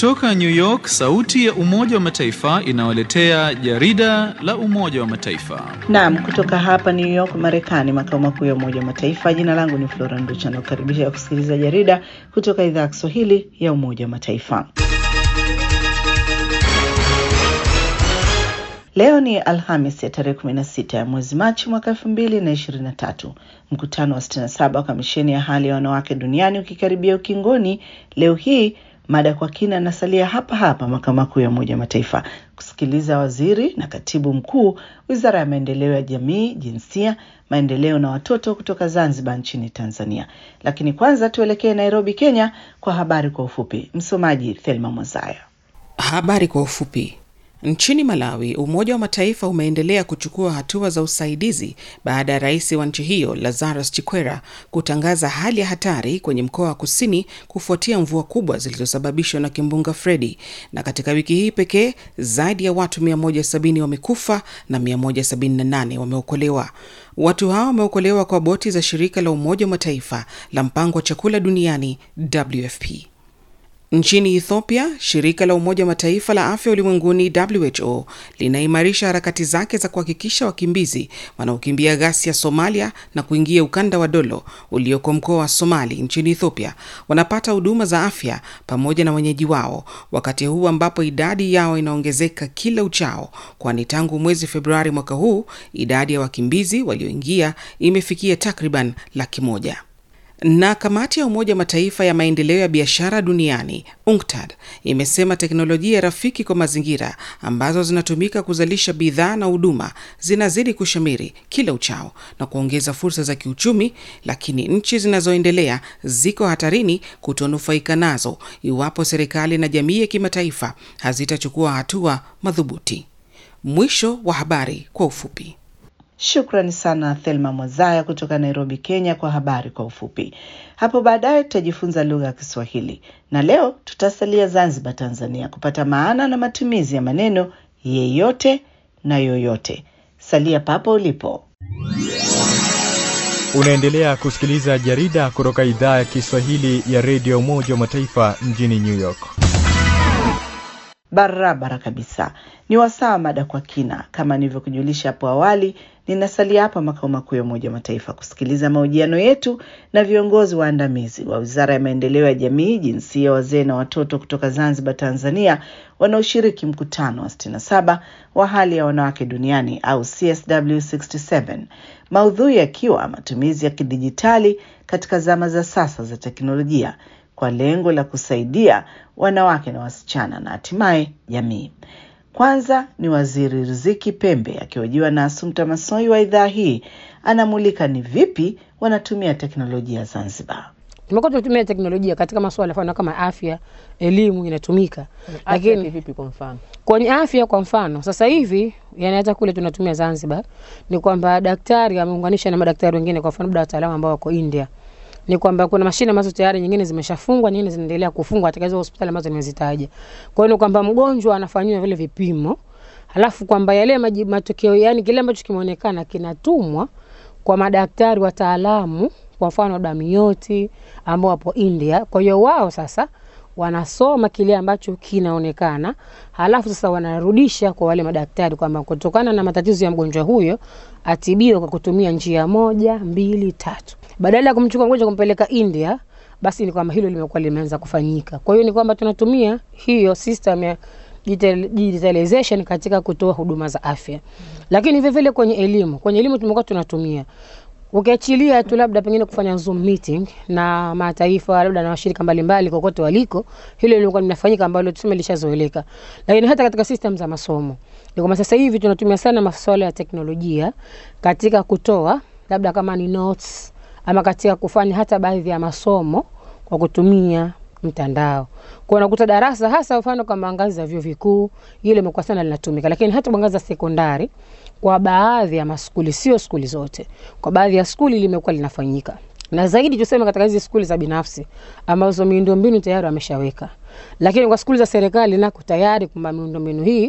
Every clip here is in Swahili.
Kutoka New York, sauti ya Umoja wa Mataifa inawaletea jarida la Umoja wa Mataifa. Naam, kutoka hapa New York, Marekani, makao makuu ya Umoja wa Mataifa. Jina langu ni Flora Nducha na kukaribisha kusikiliza jarida kutoka idhaa ya Kiswahili ya Umoja wa Mataifa. Leo ni Alhamis ya tarehe 16 ya mwezi Machi mwaka 2023. Mkutano wa 67 wa kamisheni ya hali ya wanawake duniani ukikaribia ukingoni, leo hii mada kwa kina nasalia hapa hapa makao makuu ya Umoja wa Mataifa kusikiliza waziri na katibu mkuu wizara ya maendeleo ya jamii, jinsia, maendeleo na watoto kutoka Zanzibar nchini Tanzania. Lakini kwanza tuelekee Nairobi, Kenya kwa habari kwa ufupi. Msomaji Thelma Mwazaya. Habari kwa ufupi. Nchini Malawi, Umoja wa Mataifa umeendelea kuchukua hatua za usaidizi baada ya rais wa nchi hiyo Lazarus Chikwera kutangaza hali ya hatari kwenye mkoa wa kusini kufuatia mvua kubwa zilizosababishwa na kimbunga Fredi. Na katika wiki hii pekee zaidi ya watu 170 wamekufa na 178 wameokolewa. Watu hao wameokolewa kwa boti za shirika la Umoja wa Mataifa la mpango wa chakula duniani WFP. Nchini Ethiopia, shirika la Umoja wa Mataifa la afya ulimwenguni WHO linaimarisha harakati zake za kuhakikisha wakimbizi wanaokimbia ghasia Somalia na kuingia ukanda wa Dolo ulioko mkoa wa Somali nchini Ethiopia wanapata huduma za afya pamoja na wenyeji wao, wakati huu ambapo idadi yao inaongezeka kila uchao, kwani tangu mwezi Februari mwaka huu idadi ya wakimbizi walioingia imefikia takriban laki moja na kamati ya Umoja wa Mataifa ya maendeleo ya biashara duniani UNCTAD imesema teknolojia rafiki kwa mazingira ambazo zinatumika kuzalisha bidhaa na huduma zinazidi kushamiri kila uchao na kuongeza fursa za kiuchumi, lakini nchi zinazoendelea ziko hatarini kutonufaika nazo iwapo serikali na jamii ya kimataifa hazitachukua hatua madhubuti. Mwisho wa habari kwa ufupi. Shukrani sana Thelma Mwazaya kutoka Nairobi, Kenya, kwa habari kwa ufupi. Hapo baadaye tutajifunza lugha ya Kiswahili na leo tutasalia Zanzibar, Tanzania, kupata maana na matumizi ya maneno yeyote na yoyote. Salia papo ulipo. Unaendelea kusikiliza jarida kutoka idhaa ya Kiswahili ya redio Umoja wa Mataifa mjini New York. Barabara kabisa, ni wasaa mada kwa kina. Kama nilivyokujulisha hapo awali, ninasalia hapa makao makuu ya Umoja wa Mataifa kusikiliza mahojiano yetu na viongozi waandamizi wa Wizara ya Maendeleo ya Jamii, Jinsia, Wazee na Watoto kutoka Zanzibar, Tanzania, wanaoshiriki mkutano wa 67 wa hali ya wanawake duniani au CSW67, maudhui yakiwa matumizi ya kidijitali katika zama za sasa za teknolojia kwa lengo la kusaidia wanawake na wasichana na hatimaye jamii. Kwanza ni Waziri Riziki Pembe akihojiwa na Asumta Masoi wa idhaa hii, anamulika ni vipi wanatumia teknolojia Zanzibar. Tumekuwa tunatumia teknolojia katika masuala mfano kama afya, elimu inatumika, lakini vipi? Kwa mfano kwenye afya, kwa mfano sasa hivi, yani hata kule tunatumia Zanzibar, ni kwamba daktari ameunganisha na madaktari wengine, kwa mfano labda wataalamu ambao wako India ni kwamba kuna mashine ambazo tayari nyingine zimeshafungwa, nyingine zinaendelea kufungwa katika hizo hospitali ambazo nimezitaja. Kwa hiyo ni kwamba mgonjwa anafanyiwa vile vipimo, halafu kwamba yale maji, matokeo yani kile ambacho kimeonekana kinatumwa kwa madaktari wataalamu, kwa mfano damioti ambao wapo India. Kwa hiyo wao sasa wanasoma kile ambacho kinaonekana, halafu sasa wanarudisha kwa wale madaktari kwamba kutokana na matatizo ya mgonjwa huyo atibiwe kwa kutumia njia moja, mbili, tatu badala ya kumchukua mgonjwa kumpeleka India, basi ni kwamba hilo limekuwa limeanza kufanyika. Kwa hiyo ni kwamba tunatumia hiyo system ya digitalization katika kutoa huduma za afya, lakini vile vile kwenye elimu, kwenye elimu tumekuwa tunatumia ukiachilia tu labda pengine kufanya zoom meeting na mataifa labda na washirika mbalimbali kokote waliko, hilo lilikuwa linafanyika ambalo tuseme lishazoeleka, lakini hata katika system za masomo ni kwamba sasa hivi tunatumia sana masuala ya teknolojia katika kutoa labda kama ni notes ama katika kufanya hata baadhi ya masomo kwa kutumia mtandao. Kwa unakuta darasa hasa mfano kama ngazi za vyuo vikuu ile imekuwa sana linatumika, lakini hata kwa ngazi za sekondari kwa baadhi ya maskuli, sio skuli zote, kwa baadhi ya skuli limekuwa linafanyika na zaidi tuseme katika hizi skuli za binafsi ambazo miundombinu tayari wameshaweka, lakini kwa skuli za serikali nako tayari kwamba miundombinu hii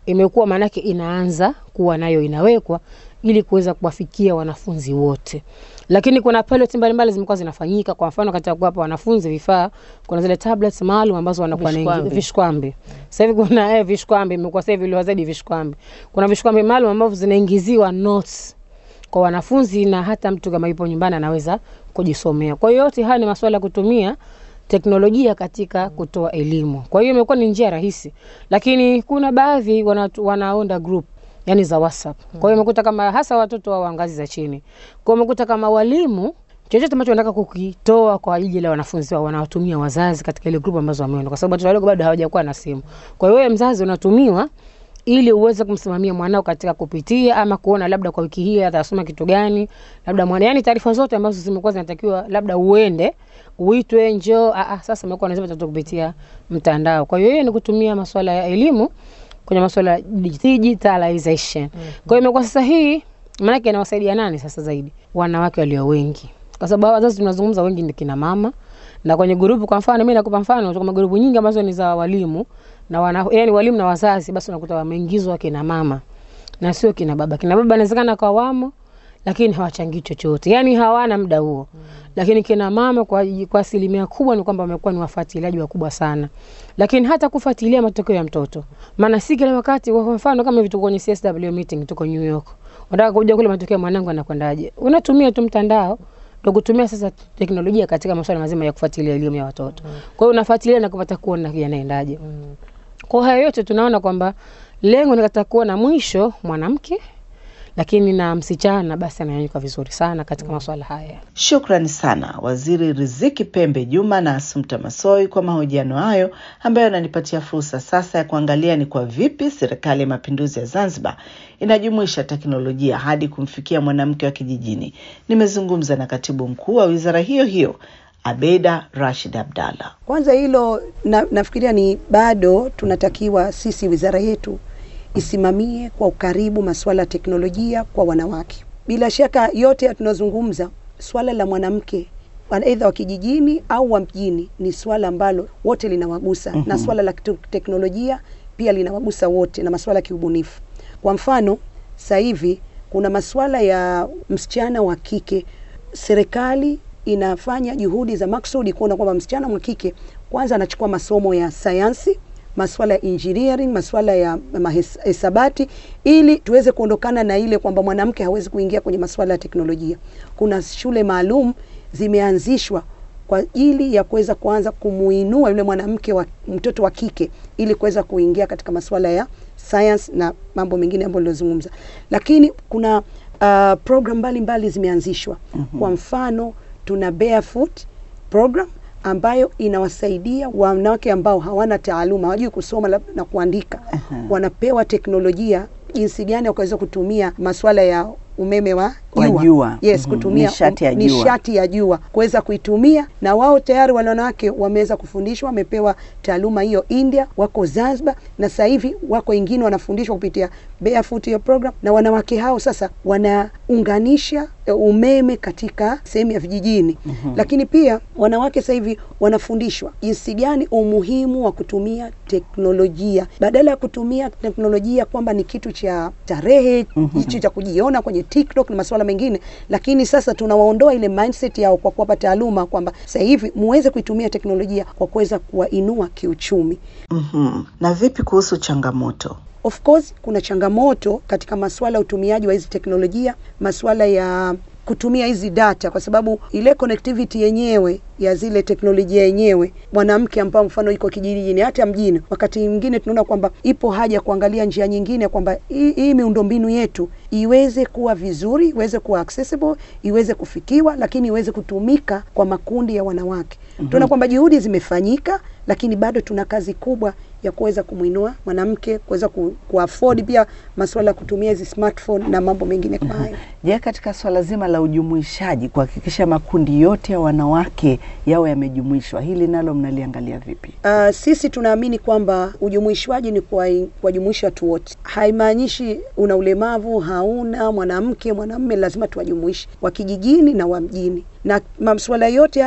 imekuwa maanake inaanza kuwa nayo inawekwa ili kuweza kuwafikia wanafunzi wote lakini kuna pilot mbalimbali zimekuwa zinafanyika kwa mfano katika kuwapa wanafunzi vifaa kuna zile tablets maalum ambazo wanakuwa na Vishkwambi. vishkwambi sasa hivi kuna eh, vishkwambi imekuwa sasa hivi zaidi vishkwambi kuna vishkwambi maalum ambavyo zinaingiziwa notes kwa wanafunzi na hata mtu kama yupo nyumbani anaweza kujisomea kwa hiyo yote haya ni masuala ya kutumia teknolojia katika kutoa elimu kwa hiyo imekuwa ni njia rahisi lakini kuna baadhi wana, wanaonda group yani za whatsapp kwa hiyo umekuta kama hasa watoto wa ngazi za chini kwa hiyo umekuta kama walimu chochote ambacho wanataka kukitoa kwa ajili ya wanafunzi wao wanawatumia wazazi katika ile group ambazo wameenda kwa sababu watoto wadogo bado hawajakuwa na simu kwa hiyo wewe mzazi unatumiwa ili uweze kumsimamia mwanao katika kupitia ama kuona labda kwa wiki hii atasoma kitu gani labda mwana yani taarifa zote ambazo zimekuwa zinatakiwa labda uende uitwe njoo ah, ah, sasa imekuwa nasema tatu kupitia mtandao kwa hiyo hiyo ni kutumia masuala ya elimu kwenye masuala ya digitalization mm-hmm. kwa hiyo imekuwa sasa hii maanake inawasaidia nani sasa zaidi wanawake walio wengi kwa sababu hawa wazazi tunazungumza wengi ni kina mama na kwenye grupu kwa mfano mimi nakupa mfano kuna grupu nyingi ambazo ni za walimu na wana, yani walimu na wazazi basi unakuta wameingizwa kina mama na sio kina baba kina baba inawezekana kwa wamo lakini hawachangii chochote yani hawana muda huo mm. lakini kina mama kwa kwa asilimia kubwa ni kwamba wamekuwa ni wafuatiliaji wakubwa sana lakini hata kufuatilia matokeo ya mtoto maana si kila wakati kwa mfano kama hivi tuko kwenye CSW meeting tuko New York unataka kuja kule matokeo ya mwanangu anakwendaje unatumia tu mtandao ndo kutumia sasa teknolojia katika masuala mazima ya kufuatilia elimu ya watoto mm. kwa hiyo unafuatilia na kupata kuona yanaendaje mm. kwa hayo yote tunaona kwamba lengo ni katika kuona mwisho mwanamke lakini na msichana basi ananyanyuka vizuri sana katika masuala haya Shukrani sana Waziri Riziki Pembe Juma na Asumta Masoi kwa mahojiano hayo ambayo yananipatia fursa sasa ya kuangalia ni kwa vipi Serikali ya Mapinduzi ya Zanzibar inajumuisha teknolojia hadi kumfikia mwanamke wa kijijini. Nimezungumza na katibu mkuu wa wizara hiyo hiyo Abeda Rashid Abdalla. Kwanza hilo na, nafikiria ni bado tunatakiwa sisi wizara yetu isimamie kwa ukaribu masuala ya teknolojia kwa wanawake. Bila shaka yote tunazungumza swala la mwanamke aidha wa kijijini au wa mjini ni swala ambalo wote linawagusa mm -hmm. na swala la teknolojia pia linawagusa wote na masuala ya kiubunifu. Kwa mfano, sasa hivi kuna masuala ya msichana wa kike, serikali inafanya juhudi za maksudi kuona kwamba msichana wa kike kwanza anachukua masomo ya sayansi masuala ya engineering, masuala ya hesabati, ili tuweze kuondokana na ile kwamba mwanamke hawezi kuingia kwenye masuala ya teknolojia. Kuna shule maalum zimeanzishwa kwa ajili ya kuweza kuanza kumuinua yule mwanamke wa mtoto wa kike ili kuweza kuingia katika masuala ya science na mambo mengine ambayo nilizungumza, lakini kuna uh, program mbalimbali zimeanzishwa. mm-hmm. Kwa mfano tuna barefoot program ambayo inawasaidia wanawake ambao hawana taaluma, hawajui kusoma na kuandika. uh-huh. Wanapewa teknolojia jinsi gani wakaweza kutumia masuala ya umeme wa Wa jua. yes, Mhm, kutumia nishati ya jua. nishati ya jua kuweza kuitumia, na wao tayari wale wanawake wameweza kufundishwa, wamepewa taaluma hiyo India, wako Zanzibar, na sasa hivi wako wengine wanafundishwa kupitia barefoot hiyo program, na wanawake hao sasa wanaunganisha eh, umeme katika sehemu ya vijijini. Lakini pia wanawake sasa hivi wanafundishwa jinsi gani umuhimu wa kutumia teknolojia badala ya kutumia teknolojia kwamba ni kitu cha tarehe hicho cha kujiona kwenye TikTok na masuala mengine, lakini sasa tunawaondoa ile mindset yao kwa kuwapa taaluma kwamba sasa hivi muweze kuitumia teknolojia kwa kuweza kuwainua kiuchumi. Mhm. Na vipi kuhusu changamoto? Of course kuna changamoto katika masuala ya utumiaji wa hizi teknolojia, masuala ya kutumia hizi data, kwa sababu ile connectivity yenyewe ya zile teknolojia yenyewe, mwanamke ambao mfano iko kijijini, hata mjini, wakati mwingine tunaona kwamba ipo haja kuangalia njia nyingine, kwamba hii hii miundombinu yetu iweze kuwa vizuri, iweze kuwa accessible, iweze kufikiwa, lakini iweze kutumika kwa makundi ya wanawake. Tunaona kwamba juhudi zimefanyika, lakini bado tuna kazi kubwa ya kuweza kumwinua mwanamke kuweza ku, kuafford pia masuala ya kutumia hizi smartphone na mambo mengine kama hayo. Je, katika swala zima la ujumuishaji, kuhakikisha makundi yote ya wanawake yao yamejumuishwa, hili nalo mnaliangalia vipi? Uh, sisi tunaamini kwamba ujumuishwaji ni kuwa- kuwajumuisha watu wote. Haimaanishi una ulemavu, hauna mwanamke, mwanamume, lazima tuwajumuishe wa kijijini na wa mjini, na masuala yote hayo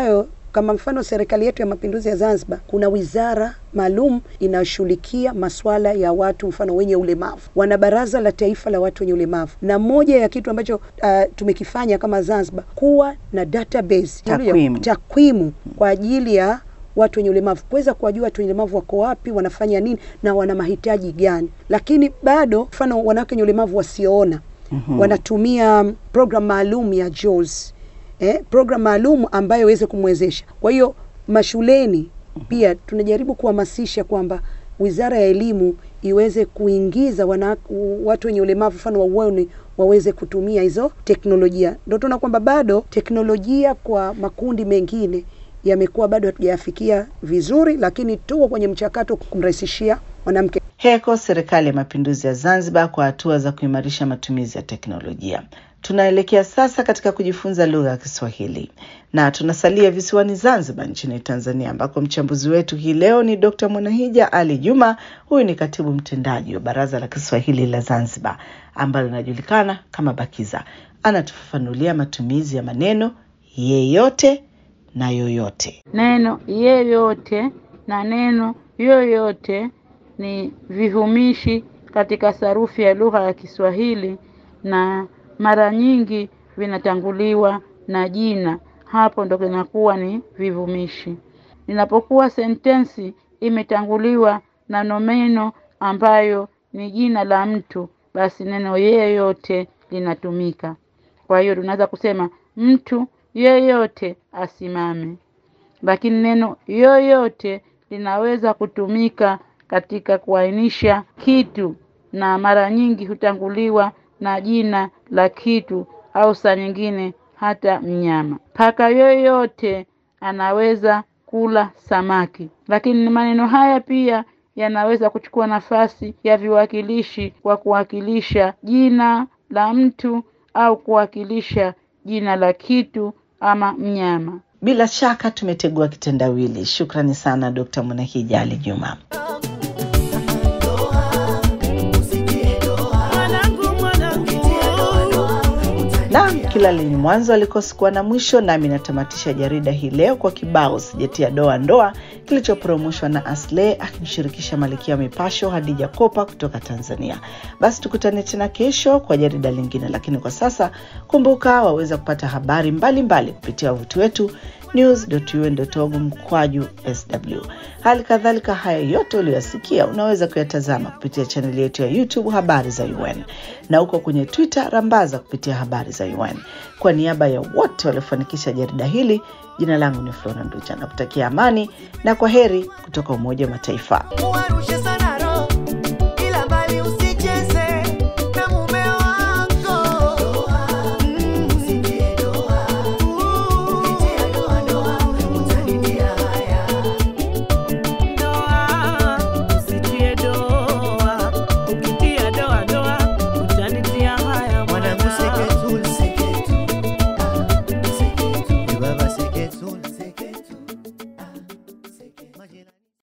kama mfano serikali yetu ya mapinduzi ya Zanzibar kuna wizara maalum inayoshughulikia masuala ya watu mfano wenye ulemavu. Wana baraza la taifa la watu wenye ulemavu, na moja ya kitu ambacho uh, tumekifanya kama Zanzibar kuwa na database Takwimu. takwimu kwa ajili ya watu wenye ulemavu kuweza kuwajua watu wenye ulemavu wako wapi, wanafanya nini na wana mahitaji gani. Lakini bado mfano wanawake wenye ulemavu wasioona mm-hmm. wanatumia program maalum ya JAWS eh, program maalum ambayo iweze kumwezesha. Kwa hiyo mashuleni pia tunajaribu kuhamasisha kwamba Wizara ya Elimu iweze kuingiza wana, watu wenye ulemavu mfano wa uoni waweze kutumia hizo teknolojia. Ndio tunaona kwamba bado teknolojia kwa makundi mengine yamekuwa bado hatujayafikia vizuri, lakini tuko kwenye mchakato kumrahisishia mwanamke. Heko Serikali ya Mapinduzi ya Zanzibar kwa hatua za kuimarisha matumizi ya teknolojia. Tunaelekea sasa katika kujifunza lugha ya Kiswahili na tunasalia visiwani Zanzibar nchini Tanzania, ambako mchambuzi wetu hii leo ni Dr. Mwanahija Ali Juma. Huyu ni katibu mtendaji wa Baraza la Kiswahili la Zanzibar ambalo linajulikana kama BAKIZA. Anatufafanulia matumizi ya maneno yeyote na yoyote. Neno yeyote na neno yoyote ni vivumishi katika sarufi ya lugha ya Kiswahili na mara nyingi vinatanguliwa na jina. Hapo ndo kinakuwa ni vivumishi. Inapokuwa sentensi imetanguliwa na nomeno ambayo ni jina la mtu, basi neno yeyote linatumika. Kwa hiyo tunaweza kusema mtu yeyote asimame, lakini neno yoyote linaweza kutumika katika kuainisha kitu na mara nyingi hutanguliwa na jina la kitu au saa nyingine hata mnyama. Paka yoyote anaweza kula samaki, lakini maneno haya pia yanaweza kuchukua nafasi ya viwakilishi kwa kuwakilisha jina la mtu au kuwakilisha jina la kitu ama mnyama. Bila shaka tumetegua kitendawili. Shukrani sana Dr. Mwanahija Ali Juma. Naam, kila lenye mwanzo alikosi kuwa na mwisho, nami natamatisha jarida hii leo kwa kibao sijatia doa ndoa kilichopromoshwa na Asle akimshirikisha malikia wa mipasho Hadija Kopa kutoka Tanzania. Basi tukutane tena kesho kwa jarida lingine, lakini kwa sasa kumbuka, waweza kupata habari mbalimbali mbali kupitia wavuti wetu news.un.org mkwaju sw. Hali kadhalika haya yote uliyoyasikia unaweza kuyatazama kupitia chaneli yetu ya YouTube habari za UN na huko kwenye Twitter rambaza kupitia habari za UN. Kwa niaba ya wote waliofanikisha jarida hili, jina langu ni Flora Nducha na kutakia amani na kwa heri kutoka Umoja wa Mataifa.